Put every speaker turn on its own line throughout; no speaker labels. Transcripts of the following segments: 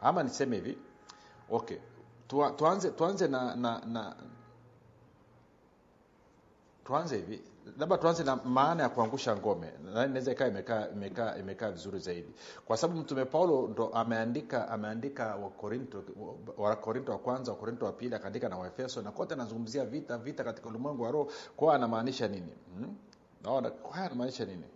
ama niseme hivi okay Tua, tuanze tuanze na, na, na tuanze hivi labda tuanze na maana ya kuangusha ngome Na inaweza ikawa imekaa imekaa imekaa vizuri zaidi kwa sababu mtume paulo ndo ameandika ameandika wakorinto wakorinto wa kwanza wakorinto wa pili akaandika na waefeso na kote anazungumzia vita vita katika ulimwengu wa roho kwao anamaanisha nini hmm? naona kwao anamaanisha nini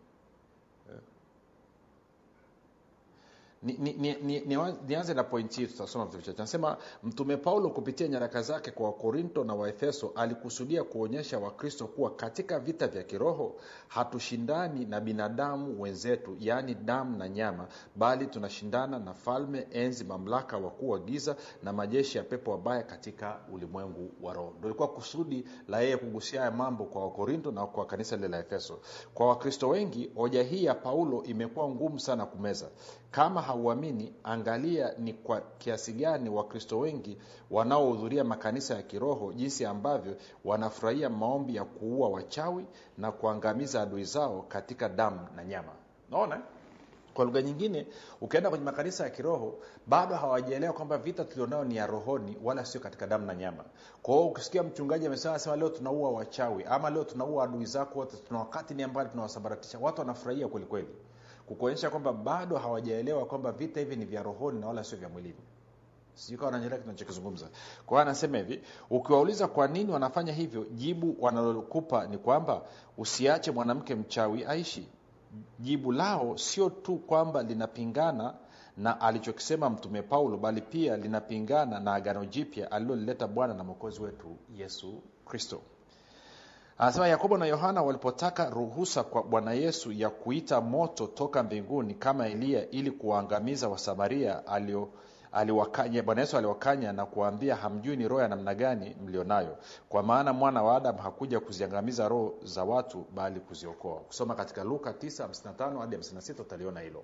ni, ni, ni, ni, ni, nianze na pointi hii tutasoma vitu vichache anasema mtume paulo kupitia nyaraka zake kwa wakorinto na waefeso alikusudia kuonyesha wakristo kuwa katika vita vya kiroho hatushindani na binadamu wenzetu yaani damu na nyama bali tunashindana na falme enzi mamlaka wakuu wa giza na majeshi ya pepo wabaya katika ulimwengu wa roho ndo ilikuwa kusudi la yeye kugusia haya mambo kwa wakorinto na kwa kanisa lile la efeso kwa wakristo wengi hoja hii ya paulo imekuwa ngumu sana kumeza kama hauamini angalia ni kwa kiasi gani wakristo wengi wanaohudhuria makanisa ya kiroho jinsi ambavyo wanafurahia maombi ya kuua wachawi na kuangamiza adui zao katika damu na nyama naona kwa lugha nyingine ukienda kwenye makanisa ya kiroho bado hawajaelewa kwamba vita tulionao ni ya rohoni wala sio katika damu na nyama kwa hiyo ukisikia mchungaji amesema sema leo tunaua wachawi ama leo tunaua adui zako wote tuna wakati ni ambayo tunawasambaratisha watu wanafurahia kwelikweli kukuonyesha kwamba bado hawajaelewa kwamba vita hivi ni vya rohoni na wala sio vya mwilini sijui nanyelea kinachokizungumza kwa hiyo anasema hivi ukiwauliza kwa nini wanafanya hivyo jibu wanalokupa ni kwamba usiache mwanamke mchawi aishi jibu lao sio tu kwamba linapingana na alichokisema mtume paulo bali pia linapingana na agano jipya alilolileta bwana na mwokozi wetu yesu kristo anasema yakobo na yohana walipotaka ruhusa kwa bwana yesu ya kuita moto toka mbinguni kama eliya ili kuwaangamiza wasamaria alio aliwakanya bwana yesu aliwakanya na kuwaambia hamjui ni roho ya namna gani mlionayo kwa maana mwana wa adamu hakuja kuziangamiza roho za watu bali kuziokoa kusoma katika luka 955 hadi 56 utaliona hilo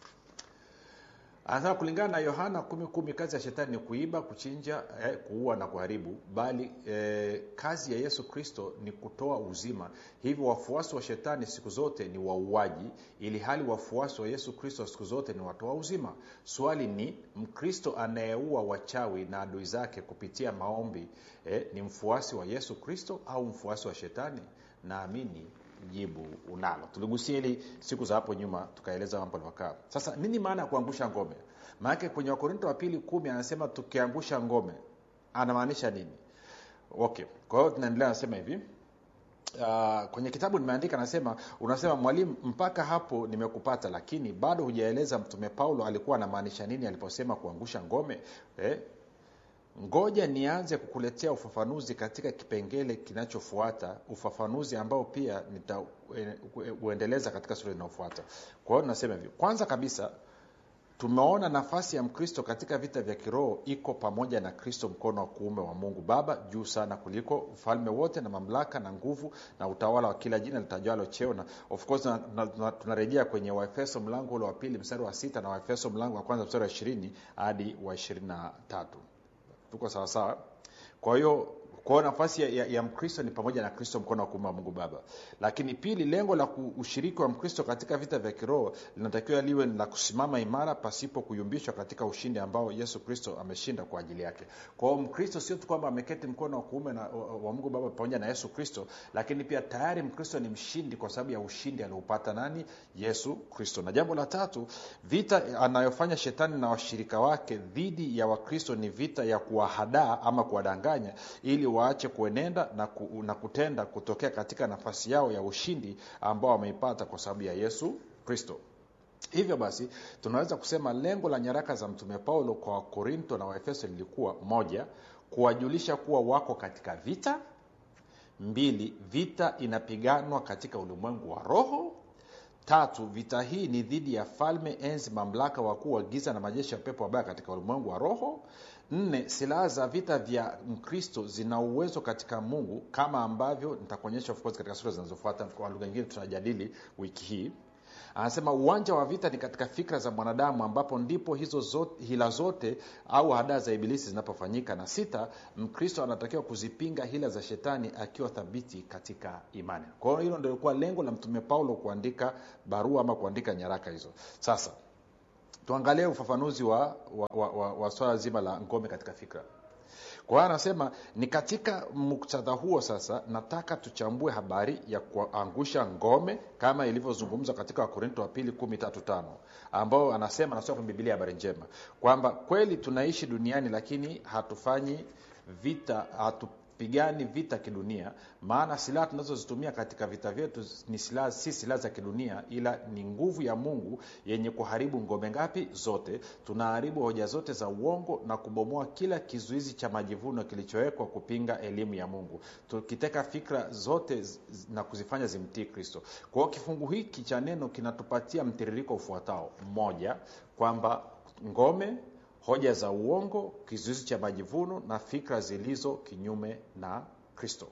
anasema kulingana na yohana kumi kumi kazi ya shetani ni kuiba kuchinja eh, kuua na kuharibu bali eh, kazi ya yesu kristo ni kutoa uzima hivyo wafuasi wa shetani siku zote ni wauaji ili hali wafuasi wa yesu kristo siku zote ni watoa uzima swali ni mkristo anayeua wachawi na adui zake kupitia maombi eh, ni mfuasi wa yesu kristo au mfuasi wa shetani naamini jibu unalo tuligusia hili siku za hapo nyuma tukaeleza mambo alivyokaa sasa nini maana ya kuangusha ngome maanake kwenye wakorinto wa pili kumi anasema tukiangusha ngome anamaanisha nini okay kwa hiyo tunaendelea anasema hivi Uh, kwenye kitabu nimeandika nasema unasema mwalimu mpaka hapo nimekupata lakini bado hujaeleza mtume paulo alikuwa anamaanisha nini aliposema kuangusha ngome eh? ngoja nianze kukuletea ufafanuzi katika kipengele kinachofuata ufafanuzi ambao pia nitauendeleza katika sura inayofuata kwa hiyo nasema hivi kwanza kabisa tumeona nafasi ya mkristo katika vita vya kiroho iko pamoja na kristo mkono wa kuume wa mungu baba juu sana kuliko ufalme wote na mamlaka na nguvu na utawala wa kila jina litajwalo cheo na of course tunarejea kwenye waefeso mlango ule wa pili mstari wa sita na waefeso mlango wa kwanza mstari wa ishirini hadi wa ishirini na tatu tuko sawasawa kwa hiyo kwao nafasi ya, ya, ya mkristo ni pamoja na kristo mkono wa kuume wa mungu baba lakini pili lengo la ushiriki wa mkristo katika vita vya kiroho linatakiwa liwe la kusimama imara pasipo kuyumbishwa katika ushindi ambao yesu kristo ameshinda kwa ajili yake kwao mkristo sio tu kwamba ameketi mkono wa kuume na, wa, wa mungu baba pamoja na yesu kristo lakini pia tayari mkristo ni mshindi kwa sababu ya ushindi aliopata nani yesu kristo na jambo la tatu vita anayofanya shetani na washirika wake dhidi ya wakristo ni vita ya kuwahadaa ama kuwadanganya ili waache kuenenda na, ku, na kutenda kutokea katika nafasi yao ya ushindi ambao wameipata kwa sababu ya yesu kristo hivyo basi tunaweza kusema lengo la nyaraka za mtume paulo kwa wakorinto na waefeso lilikuwa moja kuwajulisha kuwa wako katika vita mbili vita inapiganwa katika ulimwengu wa roho tatu vita hii ni dhidi ya falme enzi mamlaka wakuu wa giza na majeshi ya pepo wabaya katika ulimwengu wa roho nne silaha za vita vya mkristo zina uwezo katika mungu kama ambavyo nitakuonyesha of course katika sura zinazofuata kwa lugha nyingine tunajadili wiki hii anasema uwanja wa vita ni katika fikra za mwanadamu ambapo ndipo hizo zote, hila zote au hadaa za ibilisi zinapofanyika na sita mkristo anatakiwa kuzipinga hila za shetani akiwa thabiti katika imani kwa hiyo hilo ndio ilikuwa lengo la mtume paulo kuandika barua ama kuandika nyaraka hizo sasa tuangalie ufafanuzi wa, wa, wa, wa, wa swala zima la ngome katika fikra kwa hiyo anasema ni katika muktadha huo sasa nataka tuchambue habari ya kuangusha ngome kama ilivyozungumzwa katika wakorinto wa pili kumi tatu tano ambao anasema anasoma kwenye bibilia habari njema kwamba kweli tunaishi duniani lakini hatufanyi vita hatupigani vita kidunia maana silaha tunazozitumia katika vita vyetu ni silaha si silaha za kidunia ila ni nguvu ya mungu yenye kuharibu ngome ngapi zote tunaharibu hoja zote za uongo na kubomoa kila kizuizi cha majivuno kilichowekwa kupinga elimu ya mungu tukiteka fikra zote z- na kuzifanya zimtii kristo kwa hiyo kifungu hiki cha neno kinatupatia mtiririko ufuatao mmoja kwamba ngome hoja za uongo kizuizi cha majivuno na fikra zilizo kinyume na kristo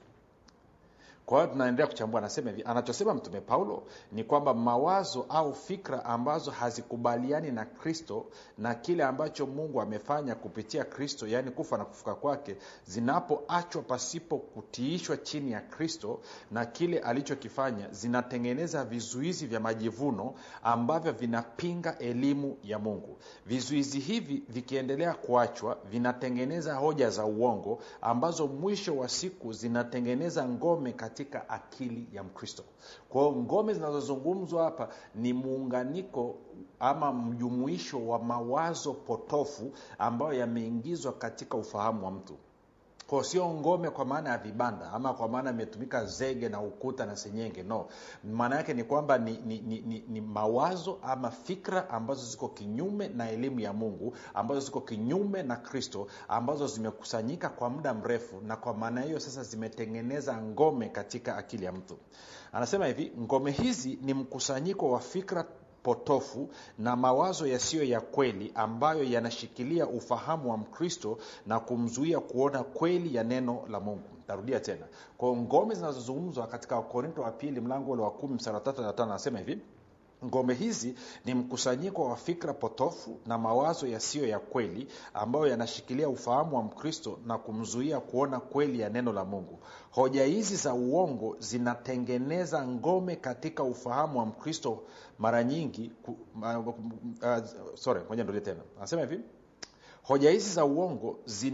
kwa hiyo tunaendelea kuchambua anasema hivi anachosema mtume paulo ni kwamba mawazo au fikra ambazo hazikubaliani na kristo na kile ambacho mungu amefanya kupitia kristo yaani kufa na kufuka kwake zinapoachwa pasipo kutiishwa chini ya kristo na kile alichokifanya zinatengeneza vizuizi vya majivuno ambavyo vinapinga elimu ya mungu vizuizi hivi vikiendelea kuachwa vinatengeneza hoja za uongo ambazo mwisho wa siku zinatengeneza ngome katika akili ya mkristo kwa hiyo ngome zinazozungumzwa hapa ni muunganiko ama mjumuisho wa mawazo potofu ambayo yameingizwa katika ufahamu wa mtu kwa sio ngome kwa maana ya vibanda ama kwa maana imetumika zege na ukuta na senyenge no maana yake ni kwamba ni, ni, ni, ni, ni mawazo ama fikra ambazo ziko kinyume na elimu ya mungu ambazo ziko kinyume na kristo ambazo zimekusanyika kwa muda mrefu na kwa maana hiyo sasa zimetengeneza ngome katika akili ya mtu anasema hivi ngome hizi ni mkusanyiko wa fikra potofu na mawazo yasiyo ya kweli ambayo yanashikilia ufahamu wa mkristo na kumzuia kuona kweli ya neno la mungu tarudia tena kwao ngome zinazozungumzwa katika wakorinto wa pili mlango ule wa kumi msara tatu na tano anasema hivi ngome hizi ni mkusanyiko wa fikra potofu na mawazo yasiyo ya kweli ambayo yanashikilia ufahamu wa mkristo na kumzuia kuona kweli ya neno la mungu hoja hizi za uongo zinatengeneza ngome katika ufahamu wa mkristo mara nyingi ku, uh, uh, sorry ngoja nirudie tena anasema hivi hoja hizi za uongo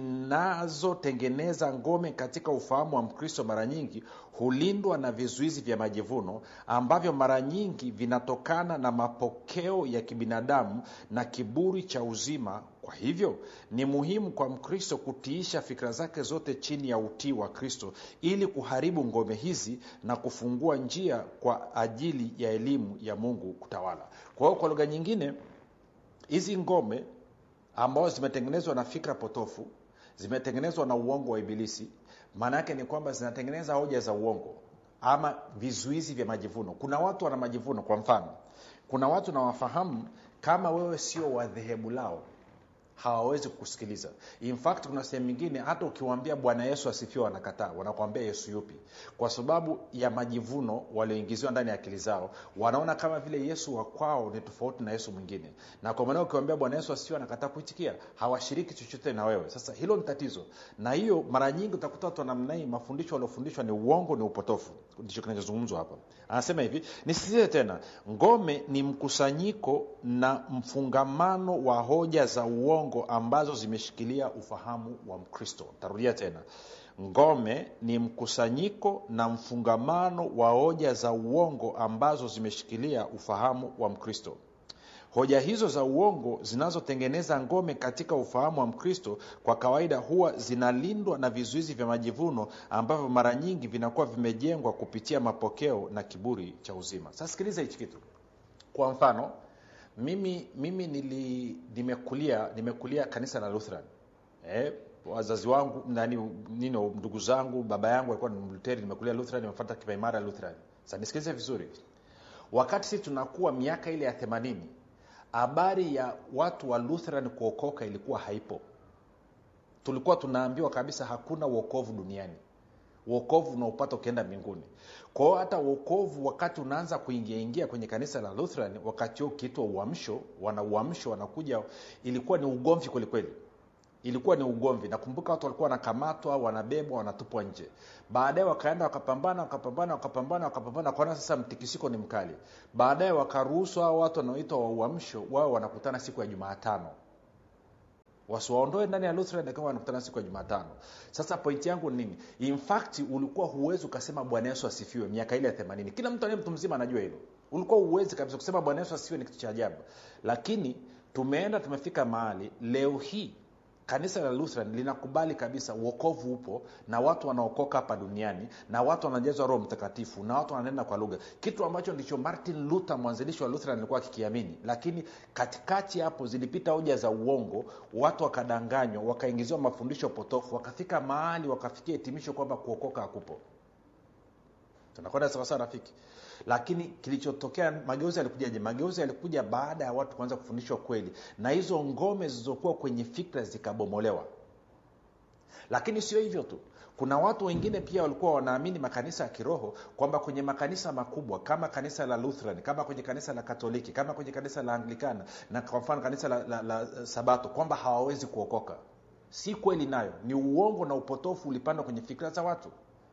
zinazotengeneza ngome katika ufahamu wa mkristo mara nyingi hulindwa na vizuizi vya majivuno ambavyo mara nyingi vinatokana na mapokeo ya kibinadamu na kiburi cha uzima kwa hivyo ni muhimu kwa mkristo kutiisha fikra zake zote chini ya utii wa kristo ili kuharibu ngome hizi na kufungua njia kwa ajili ya elimu ya mungu kutawala kwa hiyo kwa lugha nyingine hizi ngome ambazo zimetengenezwa na fikra potofu zimetengenezwa na uongo wa ibilisi maana yake ni kwamba zinatengeneza hoja za uongo ama vizuizi vya majivuno kuna watu wana majivuno kwa mfano kuna watu nawafahamu kama wewe sio wa dhehebu lao hawawezi kukusikiliza in fact kuna sehemu nyingine hata ukiwaambia bwana yesu asifiwe wanakataa wanakuambia yesu yupi kwa sababu ya majivuno walioingiziwa ndani ya akili zao wanaona kama vile yesu wa kwao ni tofauti na yesu mwingine na kwa maana ukiwambia bwana yesu asifiwe anakataa kuitikia hawashiriki chochote na wewe sasa hilo ni tatizo na hiyo mara nyingi utakuta watu wanamna hii mafundisho waliofundishwa ni uongo ni upotofu ndicho kinachozungumzwa hapa anasema hivi nisisitize tena ngome ni mkusanyiko na mfungamano wa hoja za uongo ambazo zimeshikilia ufahamu wa mkristo tarudia tena ngome ni mkusanyiko na mfungamano wa hoja za uongo ambazo zimeshikilia ufahamu wa mkristo hoja hizo za uongo zinazotengeneza ngome katika ufahamu wa mkristo kwa kawaida huwa zinalindwa na vizuizi vya majivuno ambavyo mara nyingi vinakuwa vimejengwa kupitia mapokeo na kiburi cha uzima sasa sikiliza hichi kitu kwa mfano mimi mimi nili nimekulia nimekulia kanisa la lutheran eh, wazazi wangu nani nino ndugu zangu baba yangu alikuwa ni mluteri nimekulia lutheran nimefata kipaimara lutheran sasa nisikilize vizuri wakati sisi tunakuwa miaka ile ya themanini habari ya watu wa lutheran kuokoka ilikuwa haipo tulikuwa tunaambiwa kabisa hakuna uokovu duniani uokovu unaopata ukienda mbinguni kwa hiyo hata uokovu wakati unaanza kuingia ingia kwenye kanisa la lutheran wakati huo ukiitwa uamsho wana uamsho wanakuja ilikuwa ni ugomvi kwelikweli ilikuwa ni ugomvi nakumbuka watu walikuwa wanakamatwa wanabebwa wanatupwa nje baadaye wakaenda wakapambana wakapambana wakapambana wakapambana wakaona sasa mtikisiko ni mkali baadaye wakaruhusu hao watu wanaoitwa wa uamsho wao wanakutana siku ya jumaatano wasiwaondoe ndani ya lutheran kama wanakutana siku ya jumatano sasa pointi yangu ni nini in fact ulikuwa huwezi ukasema bwana yesu asifiwe miaka ile ya themanini kila mtu aliye mtu mzima anajua hilo ulikuwa huwezi kabisa kusema bwana yesu asifiwe ni kitu cha ajabu lakini tumeenda tumefika mahali leo hii kanisa la lutheran linakubali kabisa uokovu upo na watu wanaokoka hapa duniani na watu wanajazwa roho mtakatifu na watu wananena kwa lugha kitu ambacho ndicho martin luther mwanzilishi wa lutheran alikuwa akikiamini lakini katikati hapo zilipita hoja za uongo watu wakadanganywa wakaingiziwa mafundisho potofu wakafika mahali wakafikia hitimisho kwamba kuokoka hakupo tunakwenda sawasawa rafiki lakini kilichotokea mageuzi yalikujaje mageuzi yalikuja baada ya watu kuanza kufundishwa kweli na hizo ngome zilizokuwa kwenye fikra zikabomolewa lakini sio hivyo tu kuna watu wengine pia walikuwa wanaamini makanisa ya kiroho kwamba kwenye makanisa makubwa kama kanisa la lutheran kama kwenye kanisa la katoliki kama kwenye kanisa la anglikana na kwa mfano kanisa la, la, la sabato kwamba hawawezi kuokoka si kweli nayo ni uongo na upotofu ulipandwa kwenye fikra za watu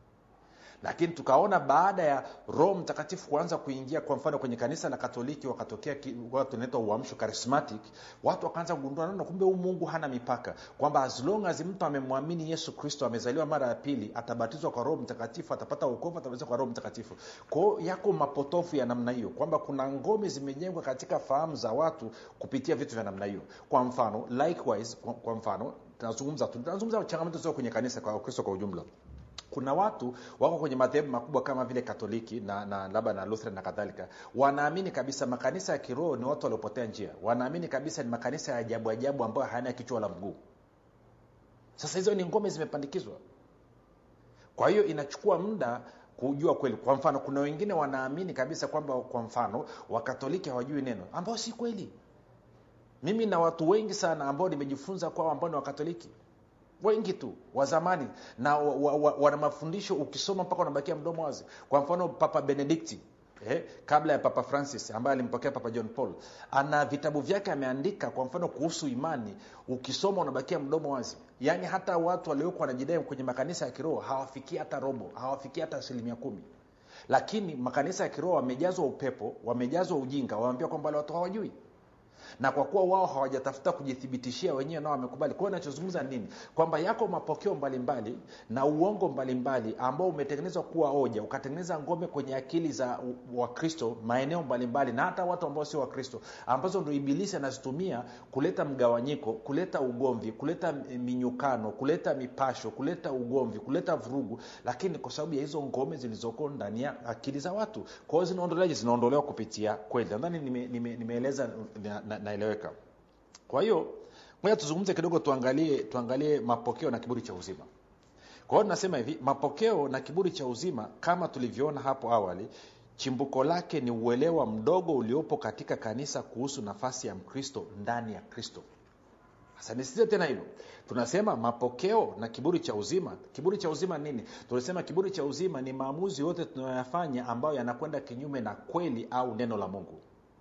lakini tukaona baada ya roho mtakatifu kuanza kuingia kwa mfano kwenye kanisa la katoliki wakatokea watu naitwa uamsho charismatic watu wakaanza kugundua naona kumbe huu mungu hana mipaka kwamba as long as mtu amemwamini yesu kristo amezaliwa mara ya pili atabatizwa kwa roho mtakatifu atapata uokovu atabatizwa kwa roho mtakatifu kwao yako mapotofu ya namna hiyo kwamba kuna ngome zimejengwa katika fahamu za watu kupitia vitu vya namna hiyo kwa mfano likewise kwa, kwa mfano tunazungumza tunazungumza changamoto zio kwenye kanisa kwa kristo kwa ujumla kuna watu wako kwenye madhehebu makubwa kama vile katoliki na, na labda na lutheran na kadhalika wanaamini kabisa makanisa ya kiroho ni watu waliopotea njia wanaamini kabisa ni makanisa ya ajabu ajabu ambayo hayana kichwa la mguu sasa hizo ni ngome zimepandikizwa kwa hiyo inachukua muda kujua kweli kwa mfano kuna wengine wanaamini kabisa kwamba kwa mfano wakatoliki hawajui neno ambao si kweli mimi na watu wengi sana ambao nimejifunza kwao ambao ni wakatoliki wengi tu wa zamani na wana wa, wa, wa mafundisho ukisoma mpaka unabakia mdomo wazi kwa mfano papa benedikti eh, kabla ya papa francis ambaye alimpokea papa john paul ana vitabu vyake ameandika kwa mfano kuhusu imani ukisoma unabakia mdomo wazi yaani hata watu waliokuwa wanajidai kwenye makanisa ya kiroho hawafikii hata robo hawafikii hata asilimia kumi lakini makanisa ya kiroho wamejazwa upepo wamejazwa ujinga wameambia kwamba wale watu hawajui na kwa kuwa wao hawajatafuta kujithibitishia wenyewe nao wamekubali kwa hiyo nachozungumza nini kwamba yako mapokeo mbalimbali mbali, na uongo mbalimbali mbali, ambao umetengenezwa kuwa hoja ukatengeneza ngome kwenye akili za wakristo maeneo mbalimbali mbali, na hata watu ambao sio wakristo ambazo ndo ibilisi anazitumia kuleta mgawanyiko kuleta ugomvi kuleta minyukano kuleta mipasho kuleta ugomvi kuleta vurugu lakini kwa sababu ya hizo ngome zilizoko ndani ya akili za watu kwa hiyo zinaondoleaje zinaondolewa kupitia kweli nadhani nimeeleza nime, nime na, naeleweka na kwa hiyo moja tuzungumze kidogo tuangalie tuangalie mapokeo na kiburi cha uzima kwa hiyo tunasema hivi mapokeo na kiburi cha uzima kama tulivyoona hapo awali chimbuko lake ni uelewa mdogo uliopo katika kanisa kuhusu nafasi ya mkristo ndani ya kristo sasa nisize tena hilo tunasema mapokeo na kiburi cha uzima kiburi cha uzima nini tunasema kiburi cha uzima ni maamuzi yote tunayoyafanya ambayo yanakwenda kinyume na kweli au neno la mungu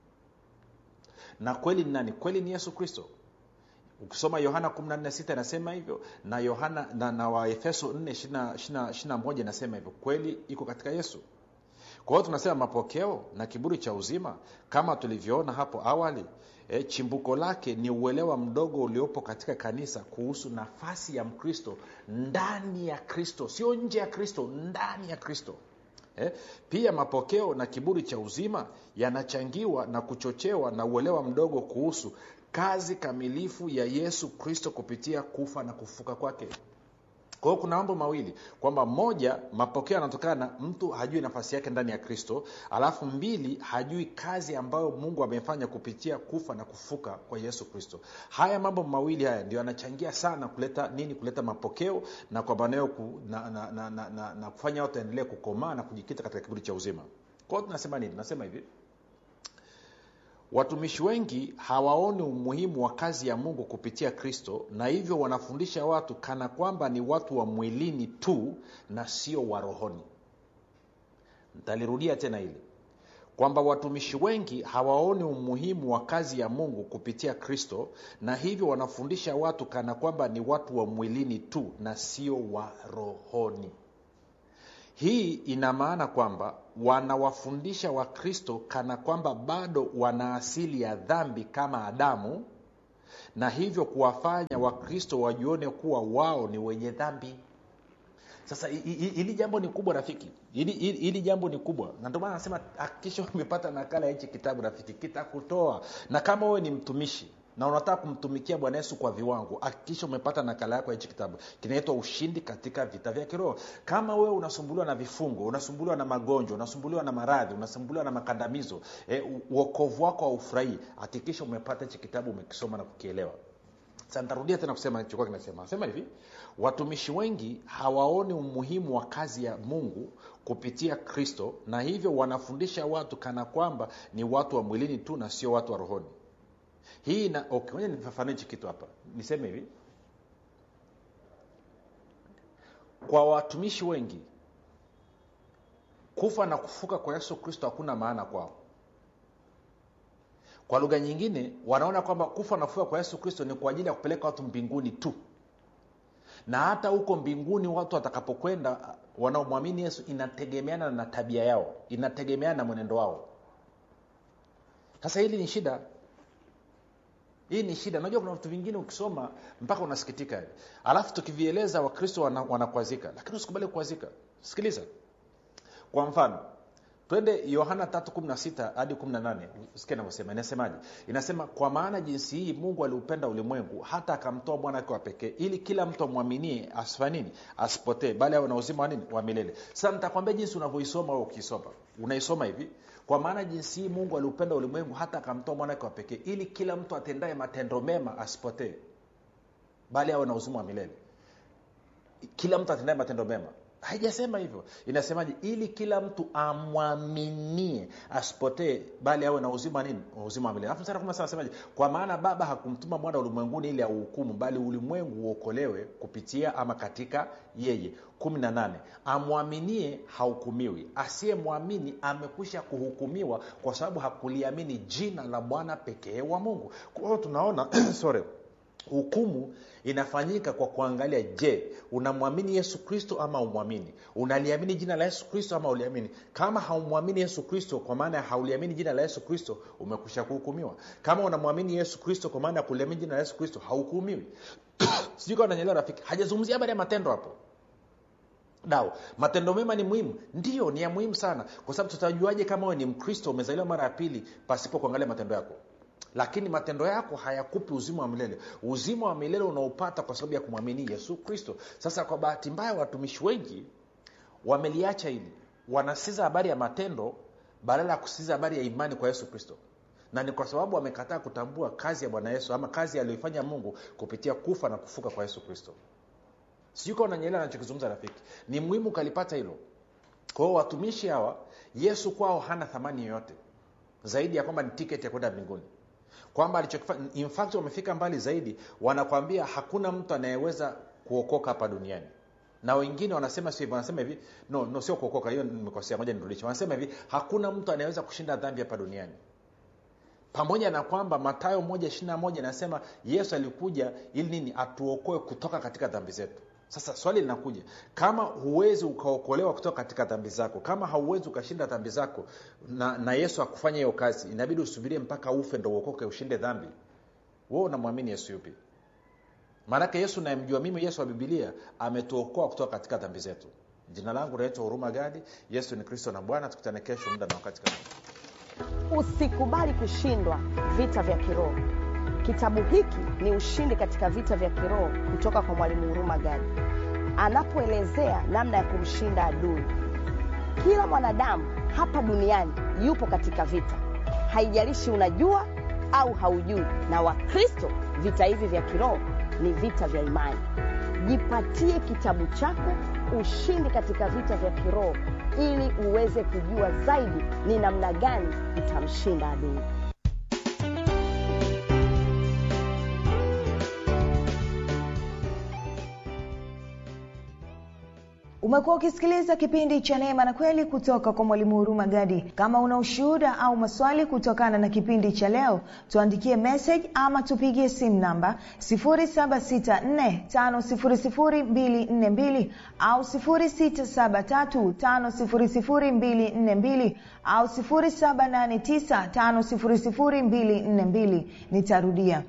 na kweli ni nani kweli ni yesu kristo ukisoma yohana 146 inasema hivyo na yohana na, na waefeso 4 inasema hivyo kweli iko katika yesu kwa hiyo tunasema mapokeo na kiburi cha uzima kama tulivyoona hapo awali e, chimbuko lake ni uelewa mdogo uliopo katika kanisa kuhusu nafasi ya mkristo ndani ya kristo sio nje ya kristo ndani ya kristo Eh, pia mapokeo na kiburi cha uzima yanachangiwa na kuchochewa na uelewa mdogo kuhusu kazi kamilifu ya yesu kristo kupitia kufa na kufuka kwake kwa hiyo kuna mambo mawili kwamba moja mapokeo yanatokana na mtu hajui nafasi yake ndani ya kristo alafu mbili hajui kazi ambayo mungu amefanya kupitia kufa na kufuka kwa yesu kristo haya mambo mawili haya ndio yanachangia sana kuleta nini kuleta mapokeo na kwa maanao ku, na, na, na, na, na, na kufanya watu waendelee kukomaa na kujikita katika kiburi cha uzima kwa hiyo tunasema nini tunasema hivi watumishi wengi hawaoni umuhimu wa kazi ya mungu kupitia kristo na hivyo wanafundisha watu kana kwamba ni watu wa mwilini tu na sio wa rohoni ntalirudia tena hili kwamba watumishi wengi hawaoni umuhimu wa kazi ya mungu kupitia kristo na hivyo wanafundisha watu kana kwamba ni watu wa mwilini tu na sio wa rohoni hii ina maana kwamba wanawafundisha wakristo kana kwamba bado wana asili ya dhambi kama adamu na hivyo kuwafanya wakristo wajione kuwa wao ni wenye dhambi sasa hili jambo ni kubwa rafiki hili jambo ni kubwa na ndio maana nasema hakikisha umepata nakala ya hichi kitabu rafiki kitakutoa na kama wewe ni mtumishi na unataka kumtumikia bwana yesu kwa viwango hakikisha umepata nakala yako ya hichi kitabu kinaitwa ushindi katika vita vya kiroho kama wewe unasumbuliwa na vifungo unasumbuliwa na magonjwa unasumbuliwa na maradhi unasumbuliwa na makandamizo e, uokovu wako haufurahii hakikisha umepata hichi kitabu umekisoma na kukielewa sasa nitarudia tena kusema nilichokuwa kinasema nasema hivi watumishi wengi hawaoni umuhimu wa kazi ya mungu kupitia kristo na hivyo wanafundisha watu kana kwamba ni watu wa mwilini tu na sio watu wa rohoni hii na okay, nifafanue hichi kitu hapa niseme hivi kwa watumishi wengi kufa na kufuka kwa yesu kristo hakuna maana kwao kwa lugha nyingine wanaona kwamba kufa na kufuka kwa yesu kristo ni kwa ajili ya kupeleka watu mbinguni tu na hata huko mbinguni watu watakapokwenda wanaomwamini yesu inategemeana na tabia yao inategemeana na mwenendo wao sasa hili ni shida hii ni shida unajua kuna vitu vingine ukisoma mpaka unasikitika alafu tukivieleza wakristo wanakwazika wana lakini usikubali kukwazika sikiliza kwa mfano twende yohana 316 hadi 18 sikia inavyosema inasemaje inasema kwa maana jinsi hii mungu aliupenda ulimwengu hata akamtoa mwana wake wa pekee ili kila mtu amwaminie asifa nini asipotee bali awe na uzima wa nini wa milele sasa nitakwambia jinsi unavyoisoma au ukisoma unaisoma hivi kwa maana jinsi hii mungu aliupenda ulimwengu hata akamtoa mwana wake wa pekee ili kila mtu atendaye matendo mema asipotee bali awe na uzima wa milele kila mtu atendaye matendo mema haijasema hivyo inasemaje ili kila mtu amwaminie asipotee bali awe na uzima nini uzima wa milele alafu mstari anasemaje kwa maana baba hakumtuma mwana ulimwenguni ili auhukumu bali ulimwengu uokolewe kupitia ama katika yeye kumi na nane amwaminie hahukumiwi asiyemwamini amekwisha kuhukumiwa kwa sababu hakuliamini jina la bwana pekee wa mungu kwa hiyo tunaona sorry hukumu inafanyika kwa kuangalia je unamwamini yesu kristo ama umwamini unaliamini jina la yesu kristo ama uliamini kama haumwamini yesu kristo kwa maana ya hauliamini jina la yesu kristo umekwisha kuhukumiwa kama unamwamini yesu kristo kwa maana ya kuliamini jina la yesu kristo hauhukumiwi sijui kama nanyelewa rafiki hajazungumzia habari ya matendo hapo dao matendo mema ni muhimu ndio ni ya muhimu sana kwa sababu tutajuaje kama we ni mkristo umezaliwa mara ya pili pasipo kuangalia matendo yako lakini matendo yako hayakupi uzima wa milele uzima wa milele unaopata kwa sababu ya kumwamini yesu kristo sasa kwa bahati mbaya watumishi wengi wameliacha hili wanasiza habari ya matendo badala ya kusiza habari ya imani kwa yesu kristo na ni kwa sababu wamekataa kutambua kazi ya bwana yesu ama kazi aliyoifanya mungu kupitia kufa na kufuka kwa yesu kristo sijui kawa nanyelewa anachokizungumza rafiki ni muhimu ukalipata hilo kwa hiyo watumishi hawa yesu kwao hana thamani yoyote zaidi ya kwamba ni tiketi ya kwenda mbinguni kwamba alichokifanya in fact wamefika mbali zaidi wanakwambia hakuna mtu anayeweza kuokoka hapa duniani na wengine wanasema sio hivyo wanasema hivi no, no sio kuokoka hiyo nimekosea moja nirudishe wanasema hivi hakuna mtu anayeweza kushinda dhambi hapa duniani pamoja na kwamba matayo moja ishirina moja inasema yesu alikuja ili nini atuokoe kutoka katika dhambi zetu sasa swali linakuja kama huwezi ukaokolewa kutoka katika dhambi zako kama hauwezi ukashinda dhambi zako na, na yesu akufanya hiyo kazi inabidi usubirie mpaka ufe ndo uokoke ushinde dhambi wewe unamwamini yesu yupi maanake yesu nayemjua mimi yesu wa bibilia ametuokoa kutoka katika dhambi zetu jina langu naitwa huruma gadi yesu ni kristo na bwana tukutane kesho muda na wakati kama
usikubali kushindwa vita vya kiroho kitabu hiki ni ushindi katika vita vya kiroho kutoka kwa mwalimu huruma gadi anapoelezea namna ya kumshinda adui kila mwanadamu hapa duniani yupo katika vita haijalishi unajua au haujui na wakristo vita hivi vya kiroho ni vita vya imani jipatie kitabu chako ushindi katika vita vya kiroho ili uweze kujua zaidi ni namna gani utamshinda adui
umekuwa ukisikiliza kipindi cha neema na kweli kutoka kwa mwalimu huruma gadi kama una ushuhuda au maswali kutokana na kipindi cha leo tuandikie message ama tupigie simu namba 7645242 au 6735242 au 7895242 nitarudia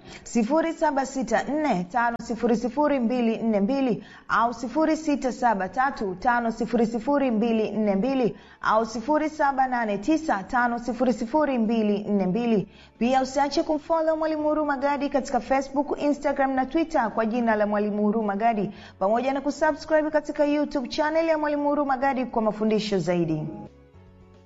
7645242 au 6735242 au 7895242 pia usiache kumfolo mwalimu huruma gadi katika facebook instagram na twitter kwa jina la mwalimu huruma gadi pamoja na kusubscribe katika youtube channel ya mwalimu huruma gadi kwa mafundisho zaidi